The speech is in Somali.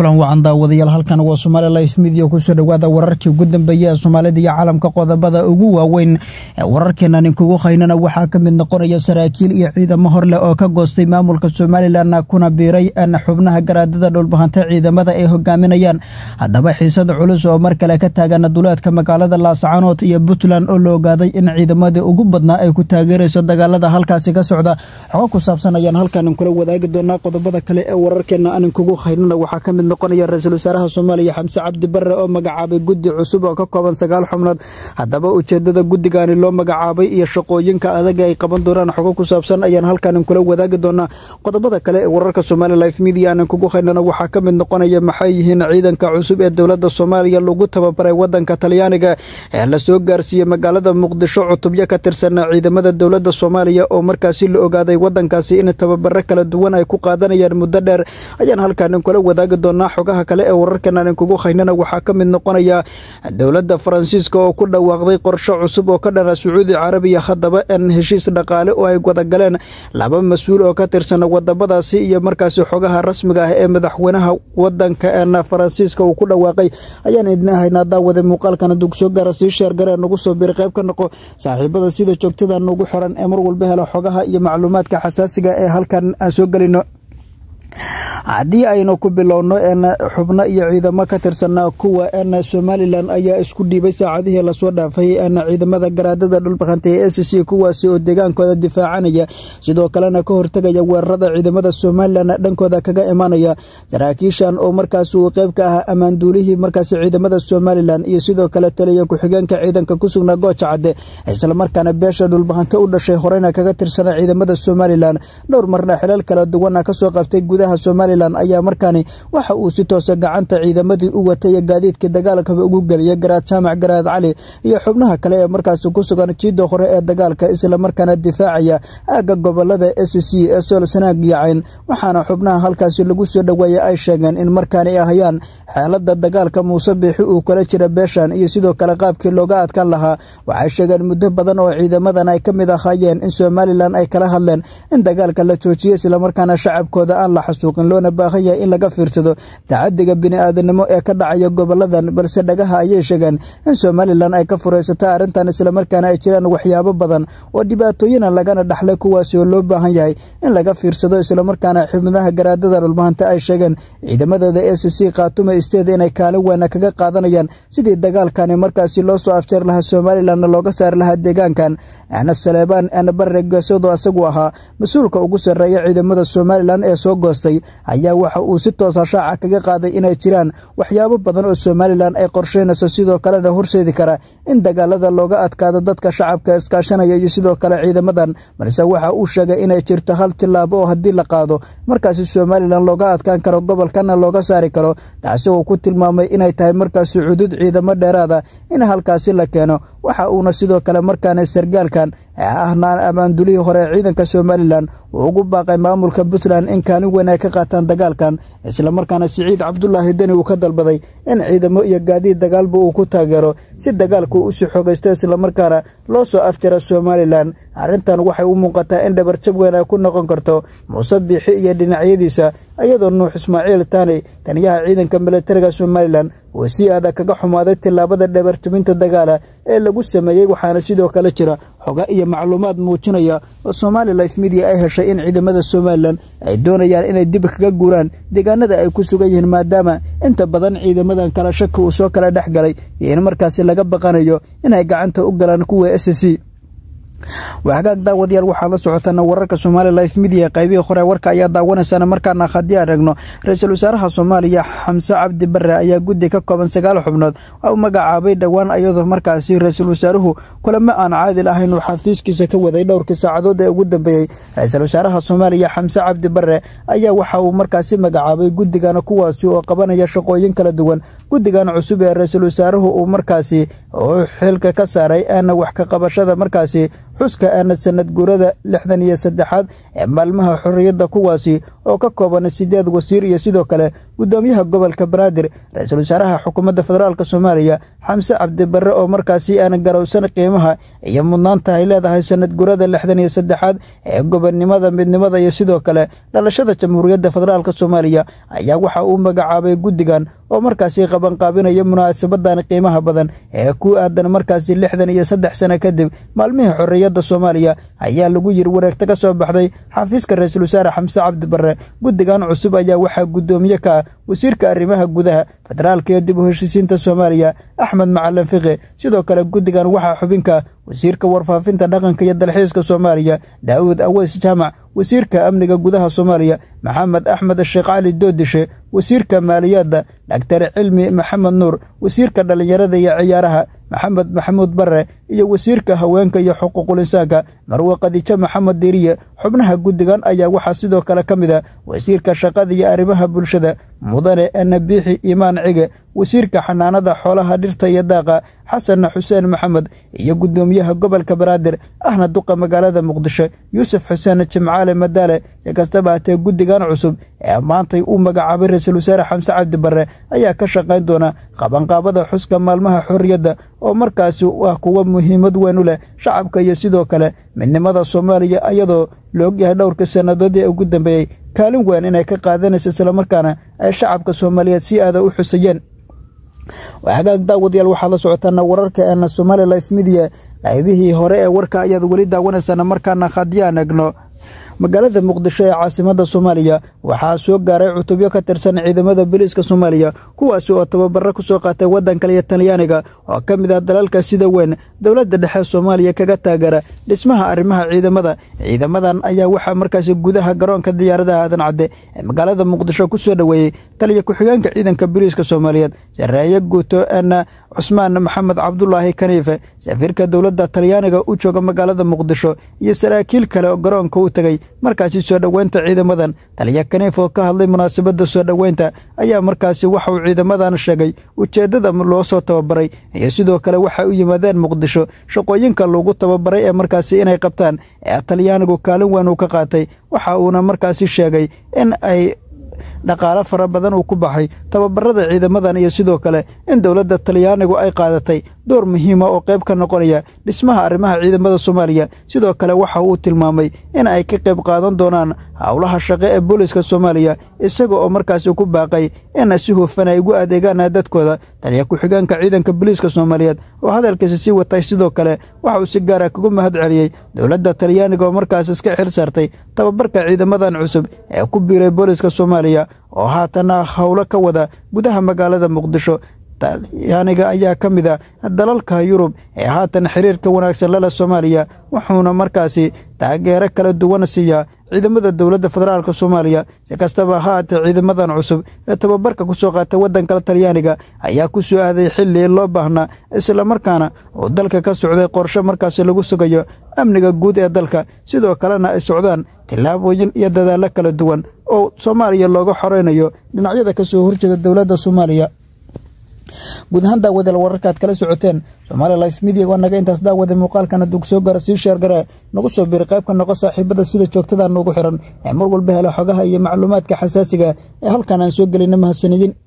kulan wacan daawadayaal halkan waa somaali life midia kusoo dhowaada wararkii ugu dambeeya ee soomaalida iyo caalamka qodobada ugu waaweyn wararkeenan inkugu haynana waxaa ka mid noqonaya saraakiil iyo ciidamo horleh oo ka goostay maamulka somalilan kuna biiray xubnaha garaadada dhulbahanta ciidamada ay hogaaminayaan haddaba xiisada culus oo mar kale ka taagan duleedka magaalada laascaanood iyo puntland oo la ogaaday in ciidamadii ugu badnaa ay ku taageerayso dagaalada halkaasi ka socda xogo ku saabsan ayaan halkan kula wadaagi doonaa qodobada kale ee wararkeena aan inkugu haynana waxaa ka mid noqonaya ra-iisul wasaaraha soomaaliya xamse cabdi bare oo magacaabay guddi cusub oo ka kooban sagaal xubnood haddaba ujeedada guddigani loo magacaabay iyo shaqooyinka adaga ay qaban doonaan xogo ku saabsan ayaan halkan kula wadaagi doonaa qodobada kale ee wararka somaali life media aan inkugu haynana waxaa ka mid noqonaya maxay yihiin ciidanka cusub ee dowladda soomaaliya lagu tababaray wadanka talyaaniga ee lasoo gaarsiiyey magaalada muqdisho cutubyo ka tirsanaa ciidamada dowladda soomaaliya oo markaasi la ogaaday wadankaasi in tababaro kala duwan ay ku qaadanayaan muddo dheer ayaan halkan kula wadaagi doonaa xogaha kale ee wararkan aan inkugu haynana waxaa ka mid noqonaya dowladda faransiiska oo ku dhawaaqday qorsho cusub oo ka dhana sacuudi carabiya haddaba n heshiis dhaqaale oo ay wadagaleen laba mas-uul oo ka tirsan wadamadaasi iyo markaasi xogaha rasmiga ah ee madaxweynaha wadanka n faransiiska uu ku dhawaaqay ayaan idin haynaa daawade muuqaalkan hadduu soo gaara sii sheergaree nagu soo biri qayb ka noqo saaxiibada sida joogtada nugu xiran ee mar walba hela xogaha iyo macluumaadka xasaasiga ee halkan aan soo gelino haddii aynu ku bilowno n xubno iyo ciidamo ka tirsanaa kuwa n somalilan ayaa isku dhiibay saacadihii lasoo dhaafay n ciidamada garaadada dhulbaqanta ee s c kuwaasi oo deegaankooda difaacanaya sidoo kalena ka hortegaya weerarada ciidamada somalilan dhankooda kaga imanaya saraakiishan oo markaas uu qeyb ka ah ammaanduulihii markaas ciidamada somalilan iyo sidoo kale taliya ku-xigeenka ciidanka ku sugnaa gooja cadde islamarkaana beesha dhulbaqanta u dhashay horeyna kaga tirsana ciidamada somalilan dhowr marna xilal kala duwana kasoo qabtay gudaha somalilan ayaa markaani waxa uu si toosa gacanta ciidamadii u watay ee gaadiidkii dagaalkaba ugu geliyay garaad jaamac garaad cali iyo xubnaha kale ee markaasi ku sugan jiida hore ee dagaalka islamarkaana difaacaya aagga gobolada s c ee sool sanaag yacayn waxaana xubnaha halkaasi lagu soo dhoweeyay ay sheegeen in markaani ay hayaan xeelada dagaalka muuse biixi uu kala jira beeshan iyo sidoo kale qaabkii looga adkaan lahaa waxay sheegeen muddo badan oo ciidamadan ay ka mid ahaayeen in somalilan ay kala hadleen in dagaalka la joojiyo islamarkaana shacabkooda aan la xasuuqin loona baahan yahay in laga fiirsado tacadiga bini-aadanimo ee ka dhacaya goboladan balse dhagaha ayay sheegeen in somalilan ay ka furaysata arrintan islamarkaana ay jiraan waxyaabo badan oo dhibaatooyina lagana dhaxlay kuwaasi oo loo baahan yahay in laga fiirsado islamarkaana xubnaha garaadada dhulmahanta ay sheegeen ciidamadooda s c khaatume isteed inay kaalin weyna kaga qaadanayaan sidii dagaalkani markaasi loo soo afjar lahaa somalilanna looga saari lahaa deegaankan ana saleebaan ana bare geesoodo asagu ahaa mas-uulka ugu sarreeya ciidamada somalilan ee soo goostay ayaa waxa uu si toosa shaaca kaga qaaday inay jiraan waxyaabo badan oo somalilan ay qorsheynayso sidoo kalena horseedi kara in dagaalada looga adkaado dadka shacabka iskaashanaya iyo sidoo kale ciidamadan balse waxa uu sheegay inay jirto hal tillaabo oo haddii la qaado markaasi somalilan looga adkaan karo gobolkana looga saari karo taasi uu ku tilmaamay inay tahay markaasi cudud ciidamo dheeraada in halkaasi la keeno waxa uuna sidoo kale markaana sargaalkan ee ahnaan ammaandulihii hore ee ciidanka somalilan uu ugu baaqay maamulka puntland in kaalin weyn ay ka qaataan dagaalkan islamarkaana siciid cabdulaahi deni uu ka dalbaday in ciidamo iyo gaadiid dagaalba uu ku taageero si dagaalku usii xogaysto islamarkaana loo soo afjara somalilan arrintan waxay u muuqataa in dhabarjab weyn ay ku noqon karto muuse biixi iyo dhinacyadiisa iyadoo nuux ismaaciil taani taniyaha ciidanka militariga somalilan uu si adag kaga xumaaday tillaabada dhabarjabinta dagaala ee lagu sameeyey waxaana sidoo kale jira xoga iyo macluumaad muujinaya oo somaali life media ay heshay in ciidamada somalilan ay doonayaan inay dib kaga guuraan deegaanada ay ku sugan yihiin maadaama inta badan ciidamadan kala shaki uu soo kala dhex galay iyo in markaasi laga baqanayo inay gacanta u galaan kuwa s c waxagaag daawadayaal waxaad la socotaan wararka somaali life media qaybihii hore warka ayaa daawanaysaan markaana haddii aan eegno ra-iisul wasaaraha soomaaliya xamse cabdi bare ayaa guddi ka kooban sagaal xubnood u magacaabay dhowaan iyadoo markaasi ra-iisul wasaaruhu kulamo aan caadil ahayn uu xafiiskiisa ka waday dhowrkii saacadood ee ugu dambeeyey ra-iisul wasaaraha soomaaliya xamse cabdi bare ayaa waxa uu markaasi magacaabay guddigan kuwaasi oo qabanaya shaqooyin kala duwan guddigan cusub ee ra-iisul wasaaruhu uu markaasi uu xilka ka saaray aana wax ka qabashada markaasi xuska aana sanad guurada lixdan iyo saddexaad ee maalmaha xorriyadda kuwaasi oo ka kooban sideed wasiir iyo sidoo kale guddoomiyaha gobolka banaadir ra-iisul wasaaraha xukuumadda federaalk soomaaliya xamse cabdibarre oo markaasi aan garowsan qiimaha iyo mudnaanta ay leedahay sanad gurada lixdan iyo saddexaad ee gobonnimada midnimada iyo sidoo kale dhalashada jamhuuriyadda federaalk soomaaliya ayaa waxa uu magacaabay guddigan oo markaasi qabanqaabinaya munaasabadan qiimaha badan ee ku aadan markaasi lixdan iyo saddex sano kadib maalmihii xorriyadda soomaaliya ayaa lagu yiri wareegto ka soo baxday xafiiska ra-iisul wasaare xamse cabdibarre guddigan cusub ayaa waxaa guddoomiye ka ah wasiirka arrimaha gudaha federaalka iyo dib u heshiisiinta soomaaliya axmed macalin fiqi sidoo kale guddigan waxaa xubinka wasiirka warfaafinta dhaqanka iyo dalxiiska soomaaliya daawud aweys jaamac wasiirka amniga gudaha soomaaliya maxamed axmed sheekh cali doodishe wasiirka maaliyadda dhaktar cilmi maxamed nuur wasiirka dhallinyarada iyo ciyaaraha maxamed maxamuud barre iyo wasiirka haweenka iyo xuquuqul insaanka marwe khadiijo maxamed diiriye xubnaha guddigan ayaa waxaa sidoo kale ka mid a wasiirka shaqada iyo arrimaha bulshada mudane anabiixi imaan cige wasiirka xanaanada xoolaha dhirta iyo daaqa xasan xuseen maxamed iyo guddoomiyaha gobolka banaadir ahna duqa magaalada muqdisho yuusuf xuseen jimcaale madaale si kastaba hatee guddigan cusub ee maantay uu magacaabay ra-iisul wasaare xamse cabdi barre ayaa ka shaqayn doona qabanqaabada xuska maalmaha xorriyadda oo markaasi ah kuwa muhiimad weyn u leh shacabka iyo sidoo kale midnimada soomaaliya iyadoo la ogyahay dhowrka sannadoodii ugu dambeeyey kaalin weyn inay ka qaadanaysa islamarkaana ay shacabka soomaaliyeed si aada u xusayeen hagaag daawadayaal waxaad la socotaana wararka eena somaali life midiya qaybihii hore ee warka ayaad weli daawanaysaan markaana haddiyaan egno magaalada muqdisho ee caasimada soomaaliya waxaa soo gaaray cutubyo ka tirsan ciidamada booliiska soomaaliya kuwaasi oo tababaro ku soo qaatay waddanka iyo talyaaniga oo ka mid ah dalalka sida weyn dowladda dhexe soomaaliya kaga taagara dhismaha arrimaha ciidamada ciidamadan ayaa waxaa markaasi gudaha garoonka diyaaradaha aadan cadde ee magaalada muqdisho ku soo dhoweeyey taliya ku-xigeenka ciidanka booliiska soomaaliyeed sareeye guuto en cusmaan maxamed cabdulaahi kaniife safiirka dowladda talyaaniga u jooga magaalada muqdisho iyo saraakiil kale oo garoonka u tegey markaasi soo dhoweynta ciidamadan taliya kaniif oo ka hadlay munaasabadda soo dhoweynta ayaa markaasi waxa uu ciidamadan sheegay ujeeddada loo soo tababaray iyo sidoo kale waxay u yimaadeen muqdisho shaqooyinka lagu tababaray ee markaasi inay qabtaan ee talyaanigu kaalin weyn uu ka qaatay waxa uuna markaasi sheegay in ay dhaqaalo fara badan uu ku baxay tababarada ciidamadan iyo sidoo kale in dowladda talyaanigu ay qaadatay door muhiima oo qayb ka noqonaya dhismaha arrimaha ciidamada soomaaliya sidoo kale waxa uu tilmaamay in ay ka qayb qaadan doonaan howlaha shaqo ee booliiska soomaaliya isaga oo markaasi ku baaqay in si hufan ay ugu adeegaan dadkooda taliya ku-xigeenka ciidanka booliiska soomaaliyeed oo hadalkiisa sii watay sidoo kale waxa uu si gaara kagu mahad celiyey dowladda talyaaniga oo markaas iska xil saartay tababarka ciidamadan cusub ee ku biiray booliiska soomaaliya oo haatana howlo ka wada gudaha magaalada muqdisho talyaaniga ayaa ka mid a dalalka yurub ee haatan xiriirka wanaagsan lala soomaaliya wuxuuna markaasi taageero kala duwan siiyaa ciidamada dowladda federaalk soomaaliya si kastaba haatee ciidamadan cusub ee tababarka ku soo qaatay waddanka talyaaniga ayaa ku soo aaday xilli loo baahnaa islamarkaana uu dalka ka socday qorshe markaasi lagu sugayo amniga guud ee dalka sidoo kalena ay socdaan tillaabooyin iyo dadaallo kala duwan oo soomaaliya looga xoreynayo dhinacyada ka soo horjeeda dowladda soomaaliya guud ahaan daawadael wararkaad kala socoteen somaali life media waa naga intaas daawada muuqaalkan hadduu soo gaara sii sheergare nagu soo biri qaybka noqo saaxiibada sida joogtada noogu xiran ee mar walba hela xogaha iyo macluumaadka xasaasiga ee halkan aan soo gelina mahadsanidin